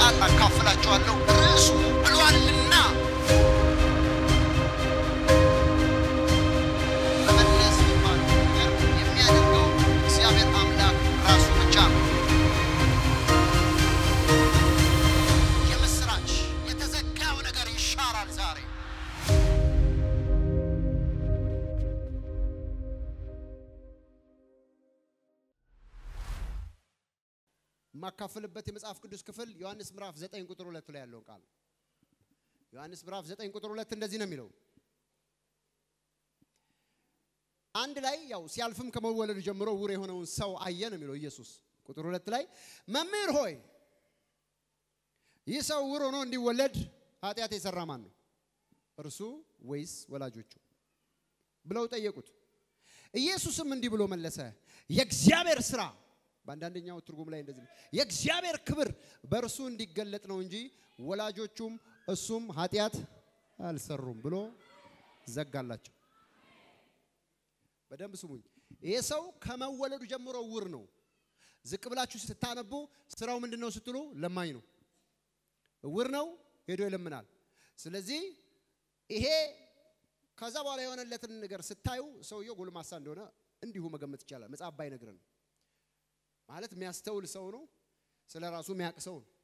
ቃል አካፍላችኋለሁ። ርዕሱ ብሏልና መመለስ የሚባለው ነገር የሚያደርገው እግዚአብሔር አምላክ ራሱ ብቻ ነው። የምስራች የተዘጋው ነገር ይሻራል ዛሬ። የማካፍልበት የመጽሐፍ ቅዱስ ክፍል ዮሐንስ ምዕራፍ 9 ቁጥር 2 ላይ ያለውን ቃል ዮሐንስ ምዕራፍ 9 ቁጥር 2 እንደዚህ ነው የሚለው። አንድ ላይ ያው ሲያልፍም ከመወለዱ ጀምሮ ዕውር የሆነውን ሰው አየ ነው የሚለው ኢየሱስ። ቁጥር 2 ላይ መምህር ሆይ ይህ ሰው ዕውር ሆኖ እንዲወለድ ኃጢአት የሰራ ማን ነው? እርሱ ወይስ ወላጆቹ ብለው ጠየቁት። ኢየሱስም እንዲህ ብሎ መለሰ፣ የእግዚአብሔር ስራ በአንዳንደኛው ትርጉም ላይ እንደዚህ ነው፣ የእግዚአብሔር ክብር በእርሱ እንዲገለጥ ነው እንጂ ወላጆቹም እሱም ኃጢአት አልሰሩም ብሎ ዘጋላቸው። በደንብ ስሙኝ። ይሄ ሰው ከመወለዱ ጀምሮ ዕውር ነው። ዝቅ ብላችሁ ስታነቡ ስራው ምንድን ነው ስትሉ ለማኝ ነው። ዕውር ነው፣ ሄዶ ይለምናል። ስለዚህ ይሄ ከዛ በኋላ የሆነለትን ነገር ስታዩ ሰውየው ጎልማሳ እንደሆነ እንዲሁ መገመት ይቻላል። መጽሐፍ ባይነግረን ማለት የሚያስተውል ሰው ነው። ስለ ራሱ የሚያውቅ ሰው ነው።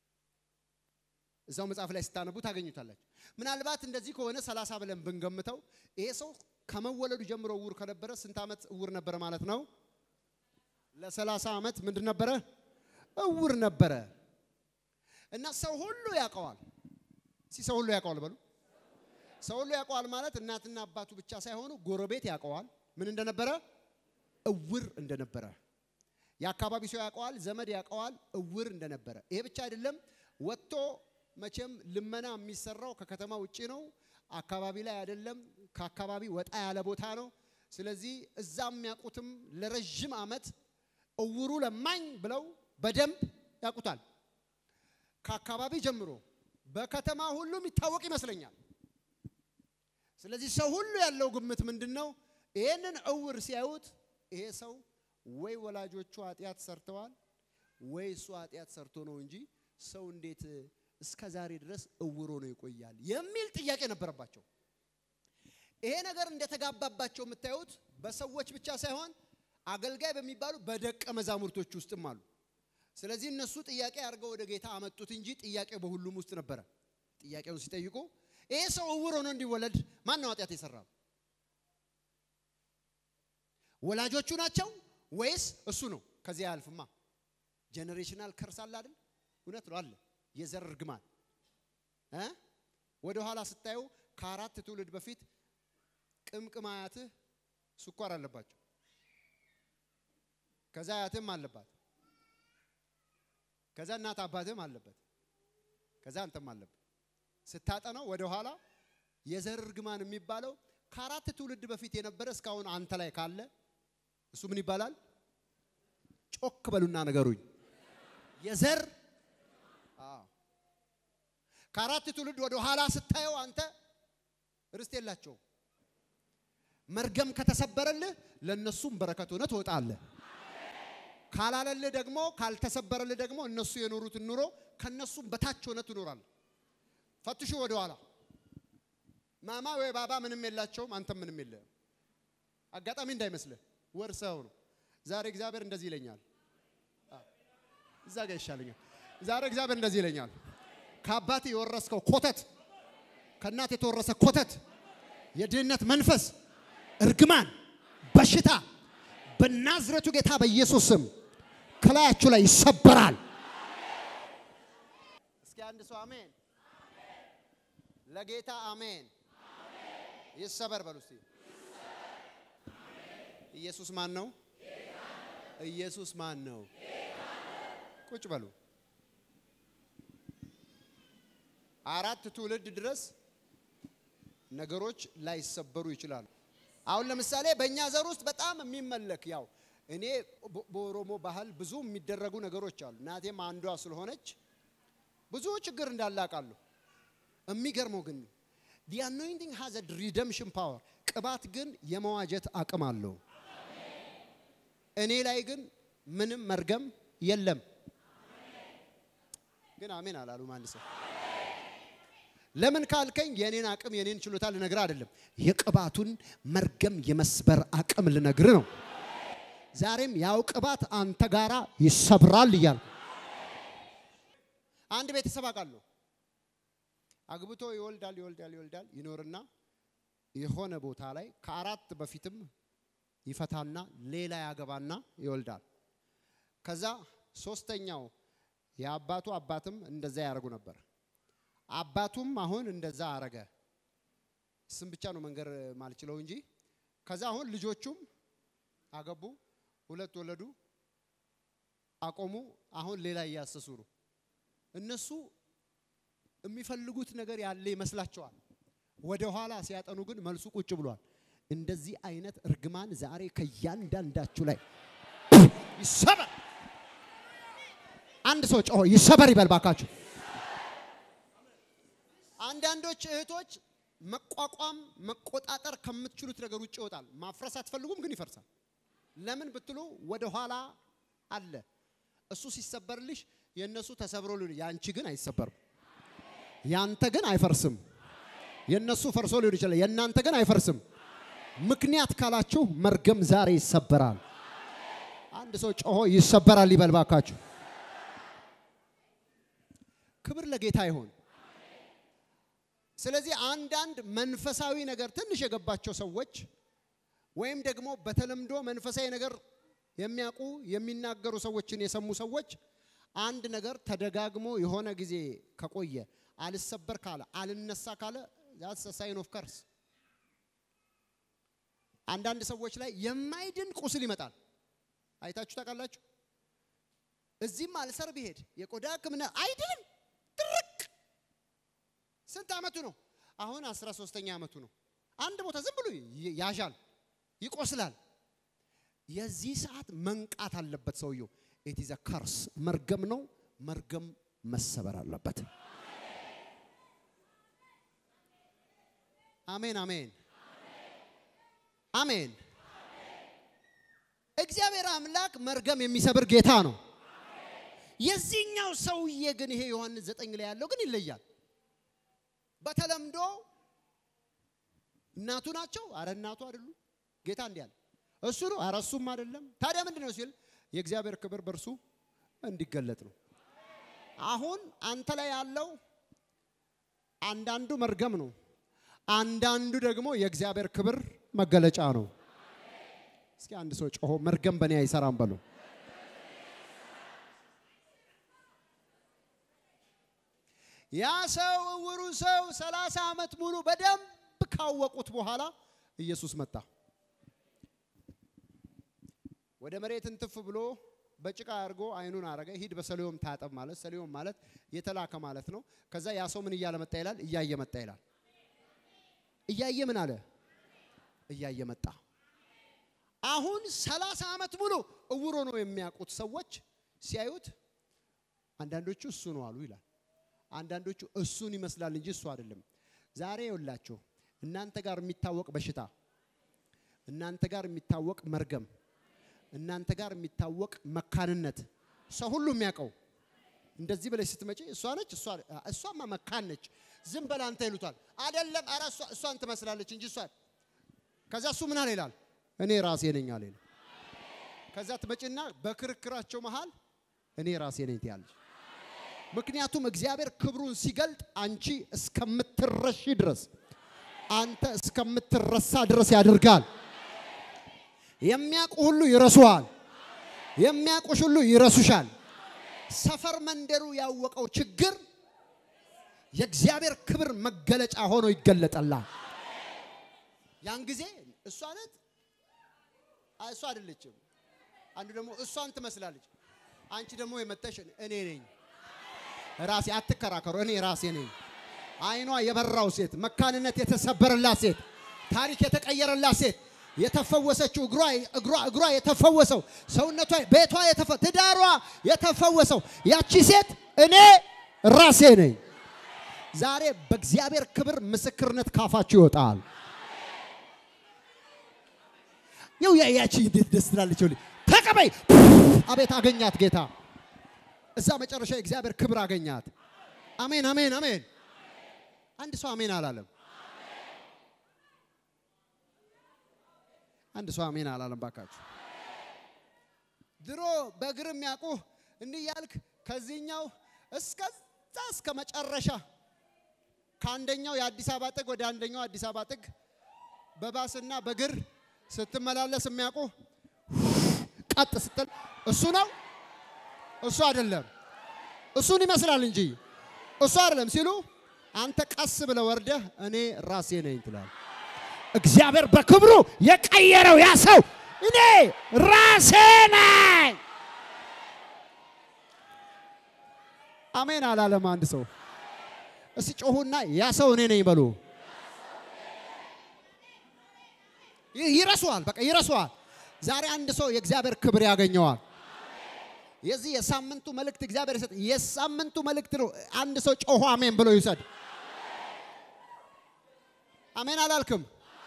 እዛው መጽሐፍ ላይ ስታነቡ ታገኙታላችሁ። ምናልባት እንደዚህ ከሆነ ሰላሳ ብለን ብንገምተው ይሄ ሰው ከመወለዱ ጀምሮ ዕውር ከነበረ ስንት ዓመት ዕውር ነበረ ማለት ነው? ለሰላሳ ዓመት ምንድን ነበረ? ዕውር ነበረ። እና ሰው ሁሉ ያውቀዋል። እስኪ ሰው ሁሉ ያውቀዋል በሉ። ሰው ሁሉ ያውቀዋል ማለት እናትና አባቱ ብቻ ሳይሆኑ ጎረቤት ያውቀዋል። ምን እንደነበረ? ዕውር እንደነበረ የአካባቢ ሰው ያውቀዋል፣ ዘመድ ያውቀዋል ዕውር እንደነበረ። ይሄ ብቻ አይደለም፣ ወጥቶ መቼም ልመና የሚሰራው ከከተማ ውጭ ነው፣ አካባቢ ላይ አይደለም፣ ከአካባቢ ወጣ ያለ ቦታ ነው። ስለዚህ እዛ የሚያውቁትም ለረዥም ዓመት ዕውሩ ለማኝ ብለው በደንብ ያውቁታል። ከአካባቢ ጀምሮ በከተማ ሁሉ የሚታወቅ ይመስለኛል። ስለዚህ ሰው ሁሉ ያለው ግምት ምንድን ነው? ይህንን ዕውር ሲያዩት ይሄ ሰው ወይ ወላጆቹ ኃጢአት ሰርተዋል ወይ እሱ ኃጢአት ሰርቶ ነው እንጂ ሰው እንዴት እስከ ዛሬ ድረስ ዕውር ሆኖ ይቆያል የሚል ጥያቄ ነበረባቸው። ይሄ ነገር እንደተጋባባቸው የምታዩት በሰዎች ብቻ ሳይሆን አገልጋይ በሚባሉ በደቀ መዛሙርቶች ውስጥም አሉ። ስለዚህ እነሱ ጥያቄ አድርገው ወደ ጌታ አመጡት እንጂ ጥያቄው በሁሉም ውስጥ ነበረ። ጥያቄውን ሲጠይቁ ይሄ ሰው ዕውር ሆኖ እንዲወለድ ማን ነው ኃጢአት የሰራው? ወላጆቹ ናቸው ወይስ እሱ ነው? ከዚያ አያልፍማ። ጄኔሬሽናል ከርስ አለ አይደል? እውነት ነው አለ። የዘር እርግማን እ ወደ ኋላ ስታዩ ከአራት ትውልድ በፊት ቅምቅም አያትህ ስኳር አለባቸው። ከዛ አያትህም አለባት። ከዛ እናት አባትህም አለበት። ከዛ አንተም አለበት። ስታጠናው ወደ ኋላ የዘር እርግማን የሚባለው ከአራት ትውልድ በፊት የነበረ እስካሁን አንተ ላይ ካለ እሱ ምን ይባላል? ጮክ በሉና ነገሩኝ። የዘር ከአራት ትውልድ ወደ ኋላ ስታየው አንተ ርስት የላቸውም። መርገም ከተሰበረልህ ለእነሱም በረከት ሆነ ትወጣለህ። ካላለልህ ደግሞ ካልተሰበረልህ ደግሞ እነሱ የኖሩትን ኑሮ ከነሱም በታች ሆነ ትኖራለህ። ፈትሹ ወደ ኋላ ማማ ወይ ባባ ምንም የላቸውም፣ አንተም ምንም የለህም። አጋጣሚ እንዳይመስልህ ወርሰው ነው። ዛሬ እግዚአብሔር እንደዚህ ይለኛል። እዛ ጋር ይሻለኛል። ዛሬ እግዚአብሔር እንደዚህ ይለኛል። ከአባት የወረስከው ኮተት፣ ከእናት የተወረሰ ኮተት፣ የድህነት መንፈስ፣ እርግማን፣ በሽታ በናዝረቱ ጌታ በኢየሱስ ስም ከላያችሁ ላይ ይሰበራል። እስኪ አንድ ሰው አሜን። ለጌታ አሜን። ይሰበር በሉ እስቲ። ኢየሱስ ማን ነው? ኢየሱስ ማን ነው? ቁጭ በሉ። አራት ትውልድ ድረስ ነገሮች ላይሰበሩ ይችላሉ። አሁን ለምሳሌ በእኛ ዘር ውስጥ በጣም የሚመለክ ያው እኔ በኦሮሞ ባህል ብዙ የሚደረጉ ነገሮች አሉ። እናቴም አንዷ ስለሆነች ብዙ ችግር እንዳለ አውቃለሁ። የሚገርመው ግን the anointing has a redemption power ቅባት ግን የመዋጀት አቅም አለው። እኔ ላይ ግን ምንም መርገም የለም። ግን አሜን አላሉም። አንድ ሰው ለምን ካልከኝ የኔን አቅም የኔን ችሎታ ልነግር አይደለም፣ የቅባቱን መርገም የመስበር አቅም ልነግር ነው። ዛሬም ያው ቅባት አንተ ጋራ ይሰብራል እያል አንድ ቤተሰብ አውቃለሁ። አግብቶ ይወልዳል ይወልዳል ይወልዳል ይኖርና የሆነ ቦታ ላይ ከአራት በፊትም ይፈታና ሌላ ያገባና ይወልዳል። ከዛ ሶስተኛው የአባቱ አባትም እንደዛ ያደርጉ ነበር። አባቱም አሁን እንደዛ አረገ። ስም ብቻ ነው መንገር ማልችለው እንጂ ከዛ አሁን ልጆቹም አገቡ፣ ሁለት ወለዱ፣ አቆሙ። አሁን ሌላ እያሰሱ ነው። እነሱ የሚፈልጉት ነገር ያለ ይመስላቸዋል። ወደ ኋላ ሲያጠኑ ግን መልሱ ቁጭ ብሏል። እንደዚህ አይነት እርግማን ዛሬ ከእያንዳንዳችሁ ላይ ይሰበር። አንድ ሰው ጮሆ ይሰበር ይበል ባካችሁ። አንዳንዶች እህቶች መቋቋም መቆጣጠር ከምትችሉት ነገር ውጭ ይወጣል። ማፍረስ አትፈልጉም፣ ግን ይፈርሳል። ለምን ብትሉ ወደ ኋላ አለ። እሱ ሲሰበርልሽ የእነሱ ተሰብሮ ሊሆን ያንቺ ግን አይሰበርም። ያንተ ግን አይፈርስም። የእነሱ ፈርሶ ሊሆን ይችላል፣ የእናንተ ግን አይፈርስም። ምክንያት ካላችሁ መርገም ዛሬ ይሰበራል። አንድ ሰው ጮሆ ይሰበራል ይበል ባካችሁ። ክብር ለጌታ ይሁን። ስለዚህ አንዳንድ መንፈሳዊ ነገር ትንሽ የገባቸው ሰዎች ወይም ደግሞ በተለምዶ መንፈሳዊ ነገር የሚያውቁ የሚናገሩ ሰዎችን የሰሙ ሰዎች አንድ ነገር ተደጋግሞ የሆነ ጊዜ ከቆየ አልሰበር ካለ አልነሳ ካለ ዛትስ ሳይን ኦፍ ከርስ። አንዳንድ ሰዎች ላይ የማይድን ቁስል ይመጣል። አይታችሁ ታውቃላችሁ። እዚህም አልሰር ቢሄድ የቆዳ ሕክምና አይድንም። ድርቅ ስንት ዓመቱ ነው? አሁን አስራ ሶስተኛ ዓመቱ ነው። አንድ ቦታ ዝም ብሎ ያዣል፣ ይቆስላል። የዚህ ሰዓት መንቃት አለበት ሰውየው። ኢት ኢዝ ከርስ መርገም ነው። መርገም መሰበር አለበት። አሜን አሜን አሜን። እግዚአብሔር አምላክ መርገም የሚሰብር ጌታ ነው። የዚህኛው ሰውዬ ግን ይሄ ዮሐንስ ዘጠኝ ላይ ያለው ግን ይለያል። በተለምዶ እናቱ ናቸው። አረ እናቱ አይደሉም። ጌታ እንዲህ አለ፣ እሱ ነው። አረ እሱም አይደለም። ታዲያ ምንድን ነው ሲል የእግዚአብሔር ክብር በእርሱ እንዲገለጥ ነው። አሁን አንተ ላይ ያለው አንዳንዱ መርገም ነው፣ አንዳንዱ ደግሞ የእግዚአብሔር ክብር መገለጫ ነው። እስኪ አንድ ሰው ጮሆ መርገም በእኔ አይሰራም በሉ። ያ ሰው እውሩ ሰው ሰላሳ ዓመት ሙሉ በደንብ ካወቁት በኋላ ኢየሱስ መጣ። ወደ መሬት እንትፍ ብሎ በጭቃ አድርጎ አይኑን አረገ። ሂድ በሰሊሆም ታጠብ ማለት ሰሊሆም ማለት የተላከ ማለት ነው። ከዛ ያ ሰው ምን እያለ መጣ ይላል? እያየ መጣ ይላል። እያየ ምን አለ? እያየ መጣ። አሁን ሰላሳ ዓመት ሙሉ እውሮ ነው የሚያውቁት ሰዎች ሲያዩት አንዳንዶቹ እሱ ነው አሉ ይላል። አንዳንዶቹ እሱን ይመስላል እንጂ እሱ አይደለም። ዛሬ ይውላችሁ እናንተ ጋር የሚታወቅ በሽታ፣ እናንተ ጋር የሚታወቅ መርገም፣ እናንተ ጋር የሚታወቅ መካንነት ሰው ሁሉ የሚያውቀው እንደዚህ ብለሽ ስትመጪ እሷ ነች እሷ እሷማ መካን ነች ዝም በላ አንተ ይሉታል። አይደለም ኧረ እሷ እሷን ትመስላለች እንጂ እሷ ከዛ እሱ ምን አለ ይላል እኔ ራሴ ነኝ አለ ይላል። ከዛ ትመጪና በክርክራቸው መሃል እኔ ራሴ ነኝ ትያለች። ምክንያቱም እግዚአብሔር ክብሩን ሲገልጥ አንቺ እስከምትረሺ ድረስ አንተ እስከምትረሳ ድረስ ያደርጋል። የሚያውቁ ሁሉ ይረሱሃል። የሚያውቁሽ ሁሉ ይረሱሻል። ሰፈር መንደሩ ያወቀው ችግር የእግዚአብሔር ክብር መገለጫ ሆኖ ይገለጠላል። ያን ጊዜ እሷ ናት፣ እሷ አይደለችም። አንዱ ደግሞ እሷን ትመስላለች። አንቺ ደግሞ የመተሽ እኔ ነኝ ራሴ አትከራከሩ፣ እኔ ራሴ ነኝ። አይኗ የበራው ሴት፣ መካንነት የተሰበረላት ሴት፣ ታሪክ የተቀየረላት ሴት፣ የተፈወሰችው እግሯ እግሯ እግሯ የተፈወሰው ሰውነቷ፣ ቤቷ የተፈ ትዳሯ የተፈወሰው ያቺ ሴት እኔ ራሴ ነኝ። ዛሬ በእግዚአብሔር ክብር ምስክርነት ካፋችሁ ይወጣል። ይው ያቺ እንዴት ደስ ትላለች! ተቀበይ። አቤት አገኛት ጌታ እዛ መጨረሻ የእግዚአብሔር ክብር አገኛት። አሜን አሜን አሜን። አንድ ሰው አሜን አላለም። አንድ ሰው አሜን አላለም። ባካችሁ ድሮ በእግር የሚያውቁ እንዲህ ያልክ ከዚህኛው እስከዛ እስከ መጨረሻ ከአንደኛው የአዲስ አበባ ጥግ ወደ አንደኛው አዲስ አበባ ጥግ በባስና በእግር ስትመላለስ የሚያውቁ ቀጥ ስትል እሱ ነው እሱ አይደለም እሱን ይመስላል እንጂ እሱ አይደለም ሲሉ አንተ ቀስ ብለህ ወርደህ እኔ ራሴ ነኝ ትላለህ። እግዚአብሔር በክብሩ የቀየረው ያ ሰው እኔ ራሴ ነኝ። አሜን አላለም አንድ ሰው። እስቲ ጮሁና ያ ሰው እኔ ነኝ በሉ። ይ- ይረሱዋል፣ በቃ ይረሱዋል። ዛሬ አንድ ሰው የእግዚአብሔር ክብር ያገኘዋል። የዚህ የሳምንቱ መልእክት እግዚአብሔር ይሰጥ። የሳምንቱ መልእክት ነው። አንድ ሰው ጮሆ አሜን ብሎ ይውሰድ። አሜን አላልክም?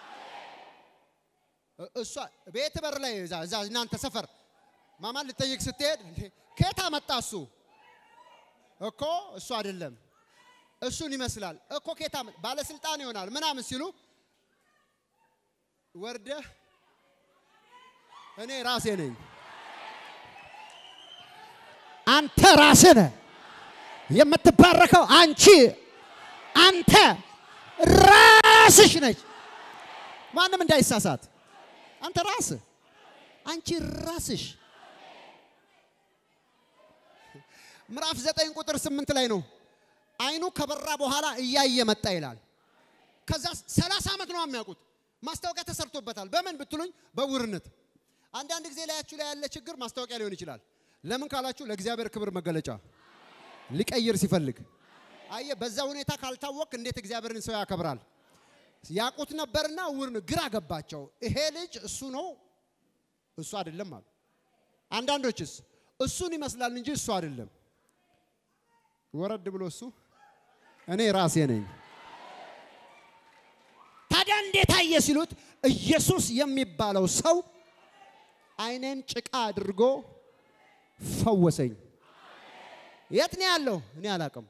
እ- እሷ ቤት በር ላይ እዛ እዛ እናንተ ሰፈር ማማን ልጠይቅ ስትሄድ እንዴ ከየት አመጣ እሱ እኮ እሱ አይደለም እሱን ይመስላል እኮ ከየት አመጣ ባለስልጣን ይሆናል ምናምን ሲሉ ወርደህ እኔ ራሴ ነኝ አንተ ራስህ ነህ የምትባረከው። አንቺ አንተ ራስሽ ነች። ማንም እንዳይሳሳት አንተ ራስህ አንቺ ራስሽ ምዕራፍ ዘጠኝ ቁጥር ስምንት ላይ ነው አይኑ ከበራ በኋላ እያየ መጣ ይላል ከዛ ሰላሳ ዓመት ነው የሚያውቁት ማስታወቂያ ተሰርቶበታል በምን ብትሉኝ በውርነት አንዳንድ ጊዜ ላያችሁ ላይ ያለ ችግር ማስታወቂያ ሊሆን ይችላል ለምን ካላችሁ ለእግዚአብሔር ክብር መገለጫ ሊቀይር ሲፈልግ አየ በዛ ሁኔታ ካልታወቅ እንዴት እግዚአብሔርን ሰው ያከብራል ያውቁት ነበርና ውር ግራ ገባቸው። ይሄ ልጅ እሱ ነው እሱ አይደለም አሉ። አንዳንዶችስ እሱን ይመስላል እንጂ እሱ አይደለም። ወረድ ብሎ እሱ እኔ ራሴ ነኝ። ታዲያ እንዴት አየ ሲሉት ኢየሱስ የሚባለው ሰው አይኔን ጭቃ አድርጎ ፈወሰኝ። የት ነው ያለው? እኔ አላቅም።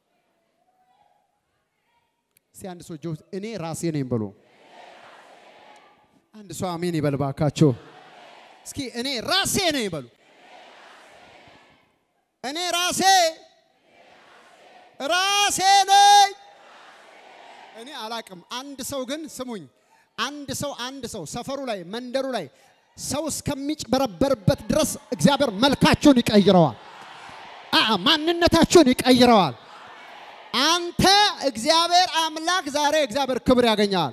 እስቲ አንድ ሰው ጆ- እኔ ራሴ ነኝ ብሎ አንድ ሰው አሜን ይበል ባካቸው። እስኪ እኔ ራሴ ነኝ በሉ። እኔ ራሴ ራሴ ነኝ። እኔ አላቅም። አንድ ሰው ግን ስሙኝ፣ አንድ ሰው አንድ ሰው ሰፈሩ ላይ መንደሩ ላይ ሰው እስከሚጭበረበርበት ድረስ እግዚአብሔር መልካችሁን ይቀይረዋል። አ ማንነታችሁን ይቀይረዋል። አንተ እግዚአብሔር አምላክ ዛሬ እግዚአብሔር ክብር ያገኛል።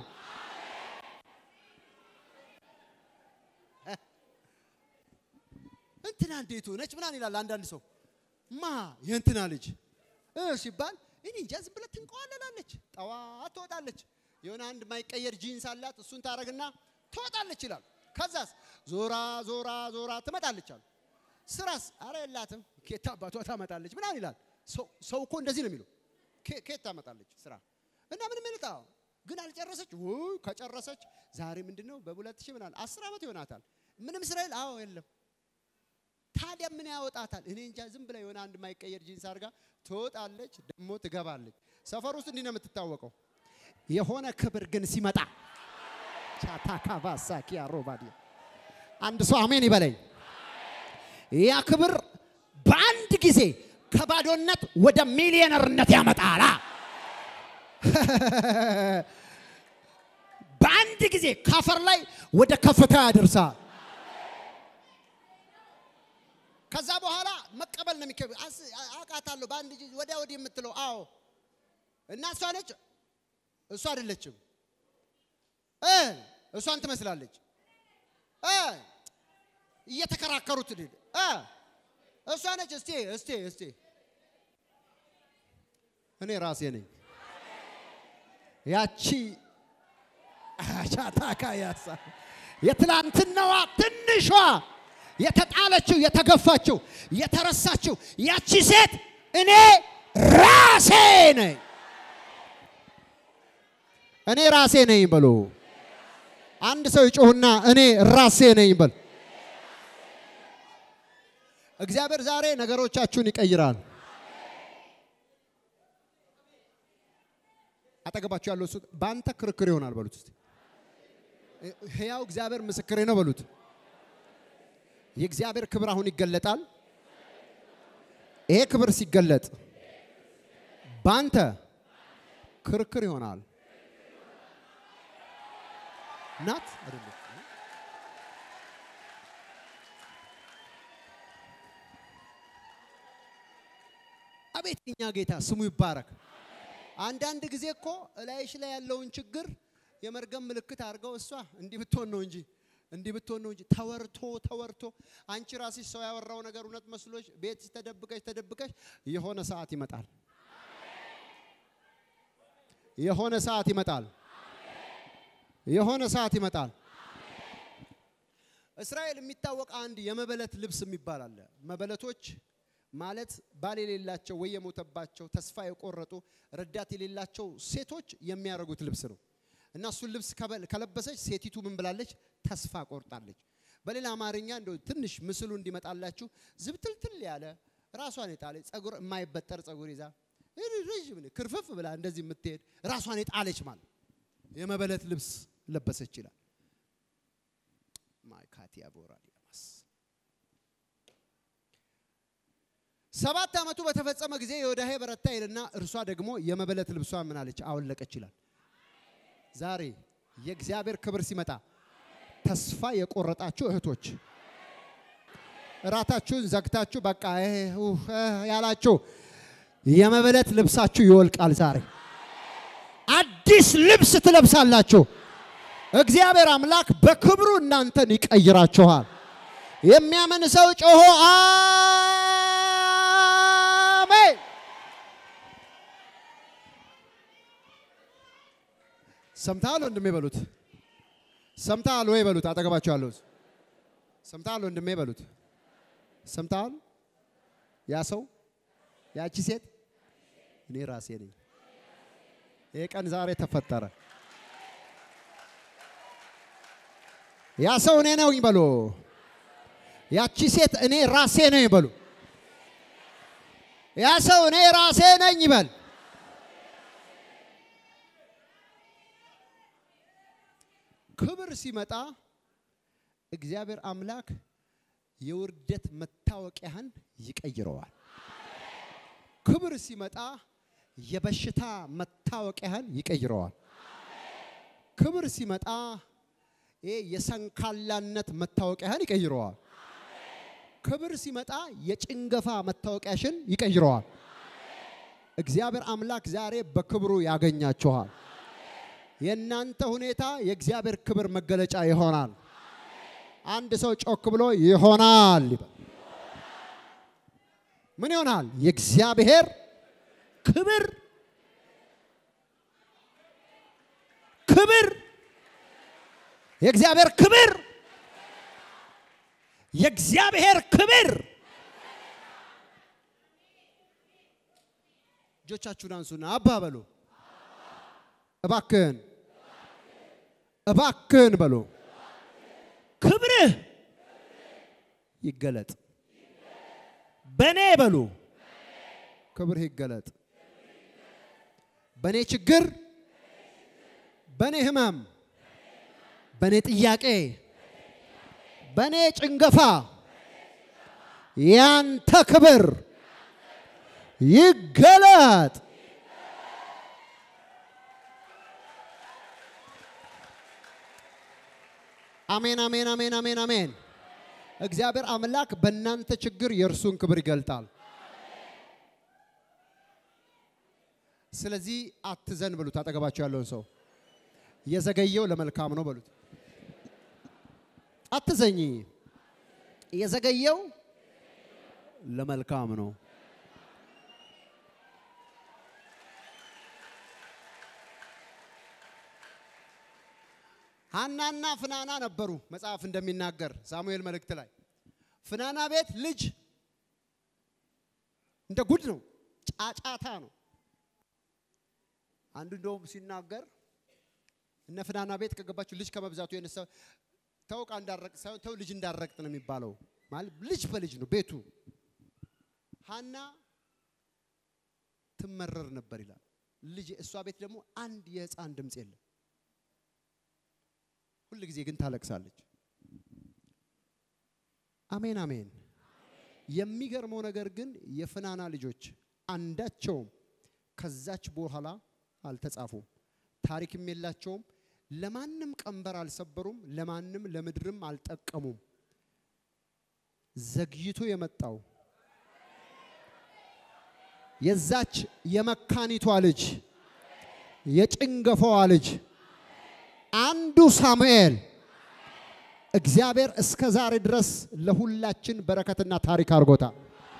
እንትና እንዴት ሆነች ምናምን ይላል አንዳንድ ሰው ማ የእንትና ልጅ እ ሲባል እኔ እንጃ ዝም ብላ ትንቀዋለላለች። ጠዋት ትወጣለች። የሆነ አንድ ማይቀየር ጂንስ አላት። እሱን ታረግና ትወጣለች ይላል። ከዛስ ዞራ ዞራ ዞራ ትመጣለች አሉ። ስራስ አረ የላትም። ኬት አባቷ ታመጣለች ምናምን ይላል። ሰው ሰው እኮ እንደዚህ ነው የሚለው። ኬ- ኬት ታመጣለች ስራ እና ምንም ይልጣ ግን አልጨረሰች። ውይ ከጨረሰች ዛሬ ምንድን ነው በሁለት ሺህ ምናምን አስር ዓመት ይሆናታል። ምንም ስራ የለ። አዎ የለም። ታዲያ ምን ያወጣታል? እኔ እንጃ። ዝም ብላ የሆነ አንድ ማይቀየር ጂንስ አድርጋ ትወጣለች፣ ደግሞ ትገባለች። ሰፈር ውስጥ እንዲህ ነው የምትታወቀው። የሆነ ክብር ግን ሲመጣ ቻታካባሳኪያ ሮባዲ አንድ ሰው አሜን ይበለኝ። ያ ክብር በአንድ ጊዜ ከባዶነት ወደ ሚሊዮነርነት ያመጣላ። በአንድ ጊዜ ካፈር ላይ ወደ ከፍታ ያደርሳል። ከዛ በኋላ መቀበል ነው የሚከብ አውቃታለሁ። በአንድ እጅ ወዲያ ወዲህ የምትለው አዎ። እና እሷ ነች እሷ አይደለችም እ እሷን ትመስላለች እ እየተከራከሩት ድል እ እሷ ነች። እስቲ እስቲ እስቲ እኔ ራሴ ነኝ። ያቺ ቻታካ ያሳ የትላንትናዋ ትንሿ የተጣለችው የተገፋችው የተረሳችው ያቺ ሴት እኔ ራሴ ነኝ። እኔ ራሴ ነኝ በሉ። አንድ ሰው ይጮህና እኔ ራሴ ነኝ በል። እግዚአብሔር ዛሬ ነገሮቻችሁን ይቀይራል። አጠገባችሁ ያለው እሱ በአንተ ክርክር ይሆናል በሉት እስቲ። ሕያው እግዚአብሔር ምስክሬ ነው በሉት። የእግዚአብሔር ክብር አሁን ይገለጣል። ይሄ ክብር ሲገለጥ በአንተ ክርክር ይሆናል። ናት አይደለም? አቤት የኛ ጌታ ስሙ ይባረክ። አንዳንድ ጊዜ እኮ እላይሽ ላይ ያለውን ችግር የመርገም ምልክት አድርገው እሷ እንዲህ ብትሆን ነው እንጂ እንዲህ ብትሆን ነው እንጂ ተወርቶ ተወርቶ አንቺ ራስሽ ሰው ያወራው ነገር እውነት መስሎሽ ቤት ተደብቀሽ ተደብቀሽ የሆነ ሰዓት ይመጣል። የሆነ ሰዓት ይመጣል። የሆነ ሰዓት ይመጣል። እስራኤል የሚታወቅ አንድ የመበለት ልብስ የሚባል አለ። መበለቶች ማለት ባል የሌላቸው ወይ የሞተባቸው ተስፋ የቆረጡ ረዳት የሌላቸው ሴቶች የሚያደርጉት ልብስ ነው እና እሱን ልብስ ከበል- ከለበሰች ሴቲቱ ምን ብላለች? ተስፋ ቆርጣለች። በሌላ አማርኛ እንደው ትንሽ ምስሉ እንዲመጣላችሁ ዝብትልትል ያለ ራሷን የጣለች ጸጉር የማይበጠር ጸጉር ይዛ ረዥም ክርፍፍ ብላ እንደዚህ የምትሄድ ራሷን የጣለች ማለት የመበለት ልብስ ለበሰች ይላል። ማይካቲያ ቦራዲያማስ ሰባት ዓመቱ በተፈጸመ ጊዜ የዮዳሄ በረታ ይልና እርሷ ደግሞ የመበለት ልብሷን ምን አለች? አወለቀች ይላል። ዛሬ የእግዚአብሔር ክብር ሲመጣ ተስፋ የቆረጣችሁ እህቶች እራታችሁን ዘግታችሁ በቃ ይሄ ኡፍ እ ያላችሁ የመበለት ልብሳችሁ ይወልቃል። ዛሬ አዲስ ልብስ ትለብሳላችሁ። እግዚአብሔር አምላክ በክብሩ እናንተን ይቀይራችኋል። የሚያምን ሰው ጮሆ አሜን። ሰምተሃል ወንድሜ በሉት። ሰምተሃል ወይ በሉት። አጠገባቸው ያለው ሰምተሃል ወንድሜ በሉት። ሰምተሃል? ያ ሰው ያቺ ሴት እኔ ራሴ ነኝ። ይህ ቀን ዛሬ ተፈጠረ። ያ ሰው እኔ ነኝ በሉ። ያቺ ሴት እኔ ራሴ ነኝ በሉ። ያ ሰው እኔ ራሴ ነኝ ይበል። ክብር ሲመጣ እግዚአብሔር አምላክ የውርደት መታወቂያህን ይቀይረዋል። ክብር ሲመጣ የበሽታ መታወቂያህን ይቀይረዋል። ክብር ሲመጣ ይሄ የሰንካላነት መታወቂያህን ይቀይረዋል። ክብር ሲመጣ የጭንገፋ መታወቂያሽን ይቀይረዋል። እግዚአብሔር አምላክ ዛሬ በክብሩ ያገኛችኋል። የእናንተ ሁኔታ የእግዚአብሔር ክብር መገለጫ ይሆናል። አንድ ሰው ጮክ ብሎ ይሆናል ይበል። ምን ይሆናል? የእግዚአብሔር ክብር ክብር የእግዚአብሔር ክብር የእግዚአብሔር ክብር እጆቻችሁን አንሱና አባ በሉ። እባክህን እባክህን በሉ። ክብርህ ይገለጥ በእኔ በሉ። ክብርህ ይገለጥ በእኔ ችግር፣ በእኔ ህመም፣ በእኔ ጥያቄ፣ በእኔ ጭንገፋ ያንተ ክብር ይገለጥ። አሜን፣ አሜን፣ አሜን፣ አሜን፣ አሜን። እግዚአብሔር አምላክ በእናንተ ችግር የእርሱን ክብር ይገልጣል። ስለዚህ አትዘን በሉት። አጠገባቸው ያለውን ሰው የዘገየው ለመልካም ነው በሉት። አትዘኝ፣ የዘገየው ለመልካም ነው። ሐናና ፍናና ነበሩ። መጽሐፍ እንደሚናገር ሳሙኤል መልእክት ላይ ፍናና ቤት ልጅ እንደ ጉድ ነው፣ ጫጫታ ነው። አንዱ እንደውም ሲናገር እነ ፍናና ቤት ከገባችሁ ልጅ ከመብዛቱ የነሳ ተው ዕቃ እንዳረቅ ሳይሆን ተው ልጅ እንዳረቅጥ ነው የሚባለው። ማለት ልጅ በልጅ ነው ቤቱ። ሐና ትመረር ነበር ይላል። ልጅ እሷ ቤት ደግሞ አንድ የህፃን ድምፅ የለም። ሁል ጊዜ ግን ታለቅሳለች። አሜን አሜን። የሚገርመው ነገር ግን የፍናና ልጆች አንዳቸውም ከዛች በኋላ አልተጻፉም፣ ታሪክም የላቸውም። ለማንም ቀንበር አልሰበሩም፣ ለማንም ለምድርም አልጠቀሙም። ዘግይቶ የመጣው የዛች የመካኒቷ ልጅ የጭንገፋዋ ልጅ አንዱ ሳሙኤል እግዚአብሔር እስከ ዛሬ ድረስ ለሁላችን በረከትና ታሪክ አድርጎታል።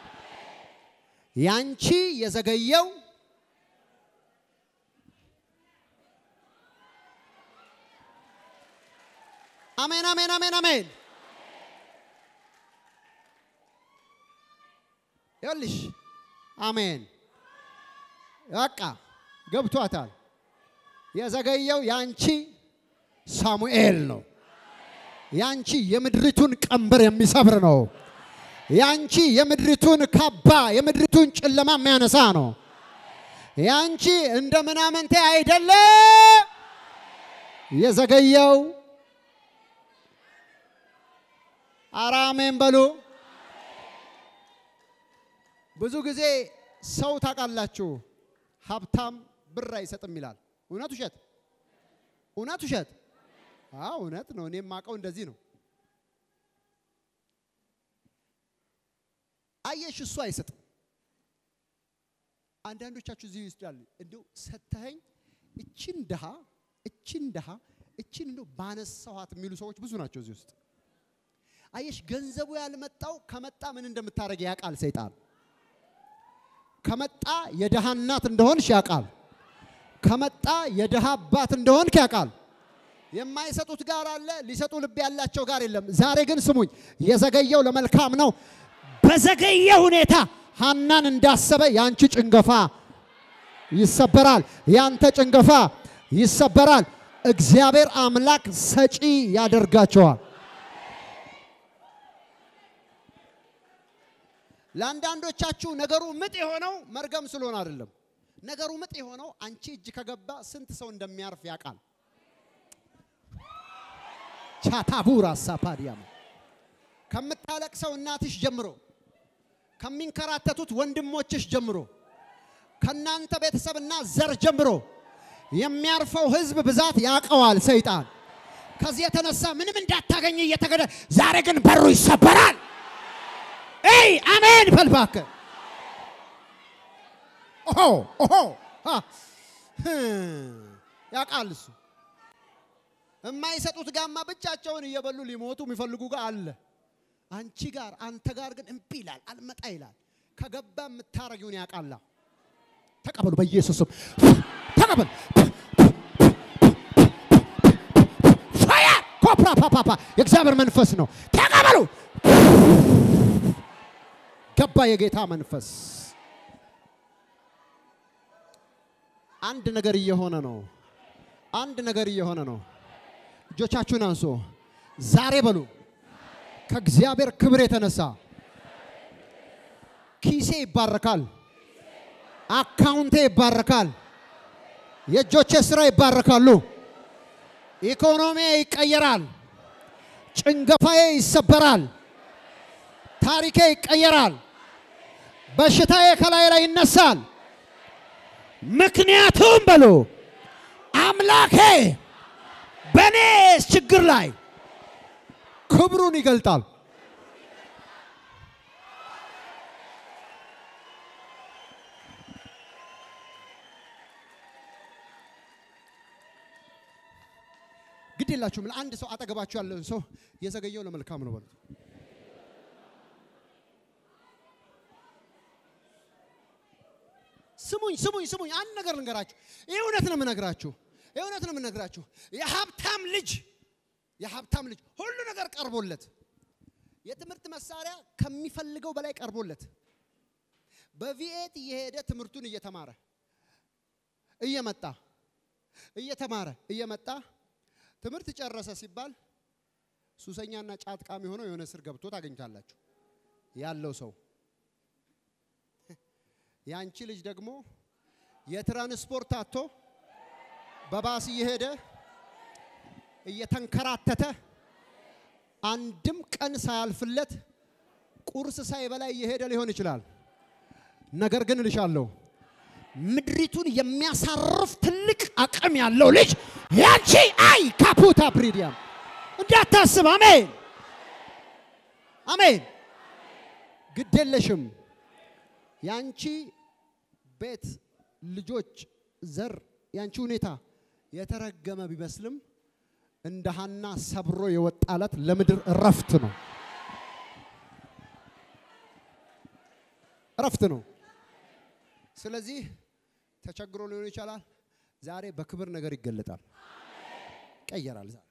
ያንቺ የዘገየው አሜን አሜን አሜን አሜን። ይኸውልሽ አሜን። በቃ ገብቷታል። የዘገየው ያንቺ ሳሙኤል ነው። ያንቺ የምድሪቱን ቀንበር የሚሰብር ነው። ያንቺ የምድሪቱን ካባ የምድሪቱን ጨለማ የሚያነሳ ነው። ያንቺ እንደ ምናምንቴ አይደለም የዘገየው። ኧረ አሜን በሉ። ብዙ ጊዜ ሰው ታውቃላችሁ፣ ሀብታም ብር አይሰጥም ይላል። እውነት ውሸት? እውነት ውሸት? አዎ እውነት ነው። እኔም የማውቀው እንደዚህ ነው። አየሽ፣ እሱ አይሰጥም። አንዳንዶቻችሁ እዚህ ይወስዳሉ። እንዲሁ ሰተኸኝ እችን ድሃ እችን ድሃ እችን እንዲሁ ባነሳኋት የሚሉ ሰዎች ብዙ ናቸው እዚህ ውስጥ። አየሽ፣ ገንዘቡ ያልመጣው ከመጣ ምን እንደምታደርግ ያውቃል ሰይጣን። ከመጣ የድሃ እናት እንደሆንሽ ያውቃል። ከመጣ የድሃ አባት እንደሆንክ ያውቃል። የማይሰጡት ጋር አለ፣ ሊሰጡ ልብ ያላቸው ጋር የለም። ዛሬ ግን ስሙኝ፣ የዘገየው ለመልካም ነው። በዘገየ ሁኔታ ሐናን እንዳሰበ ያንቺ ጭንገፋ ይሰበራል፣ ያንተ ጭንገፋ ይሰበራል። እግዚአብሔር አምላክ ሰጪ ያደርጋቸዋል። ለአንዳንዶቻችሁ ነገሩ ምጥ የሆነው መርገም ስለሆነ አይደለም። ነገሩ ምጥ የሆነው አንቺ እጅ ከገባ ስንት ሰው እንደሚያርፍ ያውቃል። ቻታቡራ ሳፓዲያም ከምታለቅሰው እናትሽ ጀምሮ ከሚንከራተቱት ወንድሞችሽ ጀምሮ ከናንተ ቤተሰብና ዘር ጀምሮ የሚያርፈው ህዝብ ብዛት ያውቀዋል ሰይጣን። ከዚህ የተነሳ ምንም እንዳታገኝ እየተገደ ዛሬ ግን በሩ ይሰበራል። ኤይ አሜን በል እባክህ። ኦሆ ኦሆ አ፣ ህ፣ ያውቃል እሱ። የማይሰጡት ጋማ ብቻቸውን እየበሉ ሊሞቱ የሚፈልጉ ጋር አለ። አንቺ ጋር አንተ ጋር ግን እምቢ ይላል፣ አልመጣ ይላል። ከገባ የምታረጊውን ያውቃላ። ተቀበሉ በኢየሱስም ተቀበሉ። ፋየር ኮፕራ ፓፓፓ የእግዚአብሔር መንፈስ ነው። ተቀበሉ። ገባ የጌታ መንፈስ። አንድ ነገር እየሆነ ነው። አንድ ነገር እየሆነ ነው። እጆቻችሁን አንሶ ዛሬ በሉ ከእግዚአብሔር ክብር የተነሳ ኪሴ ይባረካል፣ አካውንቴ ይባረካል፣ የእጆቼ ስራ ይባረካሉ፣ ኢኮኖሚ ይቀየራል፣ ጭንገፋዬ ይሰበራል፣ ታሪኬ ይቀየራል፣ በሽታዬ ከላይ ላይ ይነሳል። ምክንያቱም በሉ አምላኬ በእኔ ችግር ላይ ክብሩን ይገልጣል። ግድ የላችሁም። ለአንድ ሰው አጠገባችሁ ያለውን ሰው የዘገየው ለመልካም ነው በሉት። ስሙኝ ስሙኝ ስሙኝ፣ አንድ ነገር ልንገራችሁ። ይህ እውነት ነው የምነግራችሁ፣ ይህ እውነት ነው የምነግራችሁ። የሀብታም ልጅ የሀብታም ልጅ ሁሉ ነገር ቀርቦለት የትምህርት መሳሪያ ከሚፈልገው በላይ ቀርቦለት በቪኤት እየሄደ ትምህርቱን እየተማረ እየመጣ እየተማረ እየመጣ ትምህርት ጨረሰ ሲባል ሱሰኛና ጫት ቃሚ ሆነው የሆነ ስር ገብቶ ታገኝታላችሁ ያለው ሰው። ያንቺ ልጅ ደግሞ የትራንስፖርት አቶ በባስ እየሄደ እየተንከራተተ አንድም ቀን ሳያልፍለት ቁርስ ሳይበላ እየሄደ ሊሆን ይችላል። ነገር ግን እልሻለሁ ምድሪቱን የሚያሳርፍ ትልቅ አቅም ያለው ልጅ ያንቺ አይ ካፑታ ፕሪዲያም እንዳታስብ። አሜን አሜን። ግድ የለሽም። ያንቺ ቤት፣ ልጆች፣ ዘር፣ ያንቺ ሁኔታ የተረገመ ቢመስልም እንደ ሐና ሰብሮ የወጣለት ለምድር እረፍት ነው፣ እረፍት ነው። ስለዚህ ተቸግሮ ሊሆን ይችላል። ዛሬ በክብር ነገር ይገለጣል፣ ይቀየራል። ዛሬ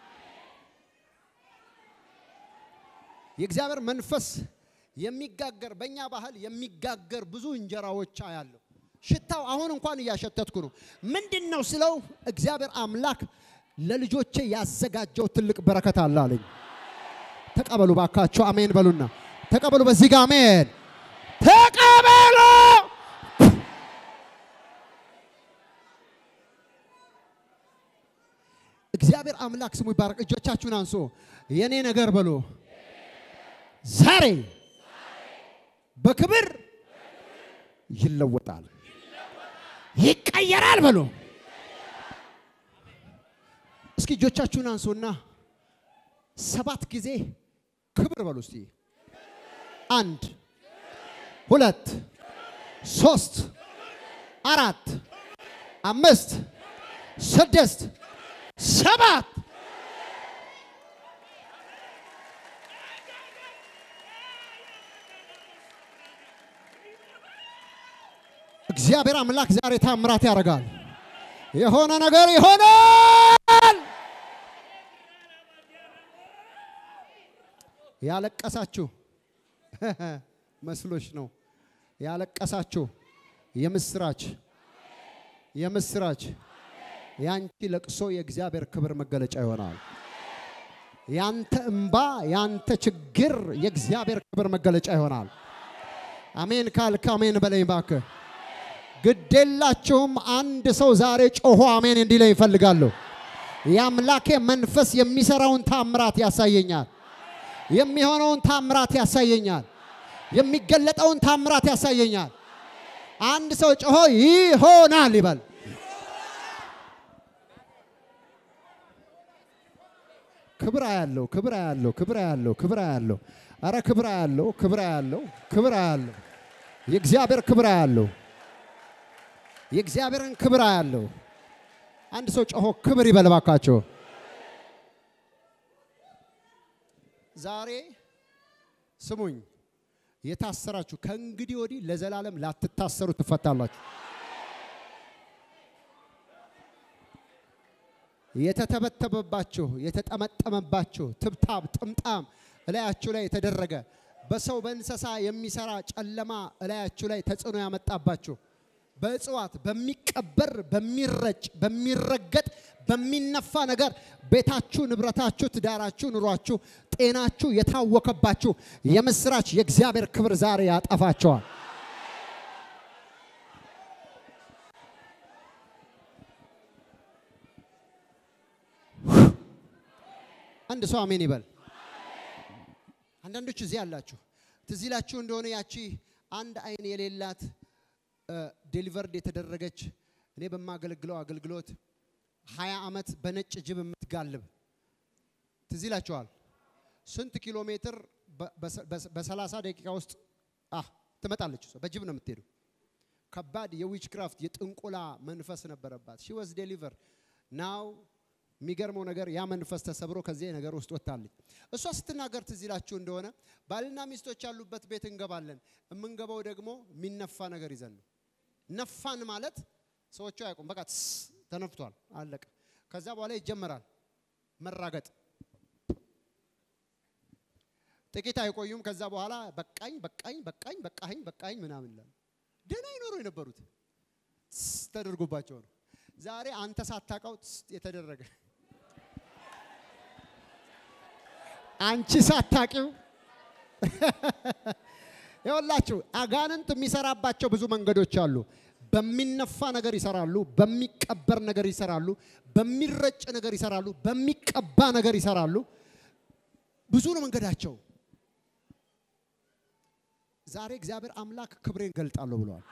የእግዚአብሔር መንፈስ የሚጋገር በእኛ ባህል የሚጋገር ብዙ እንጀራዎች አያለሁ። ሽታው አሁን እንኳን እያሸተትኩ ነው። ምንድን ነው ስለው እግዚአብሔር አምላክ ለልጆቼ ያዘጋጀው ትልቅ በረከት አለ አለኝ። ተቀበሉ ባካቸው፣ አሜን በሉና ተቀበሉ። በዚህ ጋር አሜን ተቀበሉ። እግዚአብሔር አምላክ ስሙ ይባረክ። እጆቻችሁን አንሶ የኔ ነገር በሉ ዛሬ በክብር ይለወጣል፣ ይቀየራል በሉ። እስኪ እጆቻችሁን አንሱና ሰባት ጊዜ ክብር በሉ እስቲ። አንድ ሁለት ሶስት አራት አምስት ስድስት ሰባት እግዚአብሔር አምላክ ዛሬ ታምራት ያደርጋል። የሆነ ነገር ይሆናል። ያለቀሳችሁ መስሎች ነው። ያለቀሳችሁ የምስራች የምስራች ያንቺ ለቅሶ የእግዚአብሔር ክብር መገለጫ ይሆናል። ያንተ እምባ ያንተ ችግር የእግዚአብሔር ክብር መገለጫ ይሆናል። አሜን ካልክ አሜን በለኝ እባክህ። ግዴላችሁም አንድ ሰው ዛሬ ጮሆ አሜን እንዲለኝ ይፈልጋለሁ። የአምላኬ መንፈስ የሚሰራውን ታምራት ያሳየኛል። የሚሆነውን ታምራት ያሳየኛል። የሚገለጠውን ታምራት ያሳየኛል። አንድ ሰው ጮሆ ይሆናል ይበል። ክብር ያለው ክብር ያለው ክብር ያለው ክብር ያለው አረ ክብር ያለው ክብር ያለው ክብር ያለው የእግዚአብሔር ክብር ያለው የእግዚአብሔርን ክብር ያለው አንድ ሰው ጮሆ ክብር ይበል እባካቸው። ዛሬ ስሙኝ፣ የታሰራችሁ ከእንግዲህ ወዲህ ለዘላለም ላትታሰሩ ትፈታላችሁ። የተተበተበባችሁ የተጠመጠመባችሁ ትብታብ ጥምጣም እላያችሁ ላይ የተደረገ በሰው በእንስሳ የሚሰራ ጨለማ እላያችሁ ላይ ተጽዕኖ ያመጣባችሁ በእጽዋት በሚቀበር በሚረጭ በሚረገጥ በሚነፋ ነገር ቤታችሁ፣ ንብረታችሁ፣ ትዳራችሁ፣ ኑሯችሁ፣ ጤናችሁ የታወከባችሁ የምስራች የእግዚአብሔር ክብር ዛሬ ያጠፋቸዋል። አንድ ሰው አሜን ይበል። አንዳንዶች እዚህ አላችሁ። ትዝ ይላችሁ እንደሆነ ያቺ አንድ አይን የሌላት ዴሊቨርድ የተደረገች እኔ በማገለግለው አገልግሎት ሀያ ዓመት በነጭ ጅብ የምትጋልብ ትዝ ይላችኋል። ስንት ኪሎ ሜትር በሰላሳ ደቂቃ ውስጥ አህ ትመጣለች። እሷ በጅብ ነው የምትሄዱ። ከባድ የዊች ክራፍት የጥንቆላ መንፈስ ነበረባት። ሺ ወዝ ዴሊቨር ናው የሚገርመው ነገር ያ መንፈስ ተሰብሮ ከዚህ ነገር ውስጥ ወጥታለች። እሷ ስትናገር ትዝ ይላችሁ እንደሆነ ባልና ሚስቶች ያሉበት ቤት እንገባለን። የምንገባው ደግሞ የሚነፋ ነገር ይዘን ነው። ነፋን ማለት ሰዎቹ አያውቁም። በቃ ትስ ተነፍቷል፣ አለቀ። ከዛ በኋላ ይጀመራል መራገጥ። ጥቂት አይቆዩም። ከዛ በኋላ በቃኝ በቃኝ በቃኝ በቃኝ በቃኝ ምናምን ይላሉ። ደህና ይኖሩ የነበሩት ትስ ተደርጎባቸው ነው። ዛሬ አንተ ሳታውቀው ትስ የተደረገ አንቺ ሳታቂው ይኸውላችሁ፣ አጋንንት የሚሰራባቸው ብዙ መንገዶች አሉ። በሚነፋ ነገር ይሰራሉ፣ በሚቀበር ነገር ይሰራሉ፣ በሚረጭ ነገር ይሰራሉ፣ በሚቀባ ነገር ይሰራሉ። ብዙ ነው መንገዳቸው። ዛሬ እግዚአብሔር አምላክ ክብሬን ገልጣለሁ ብለዋል።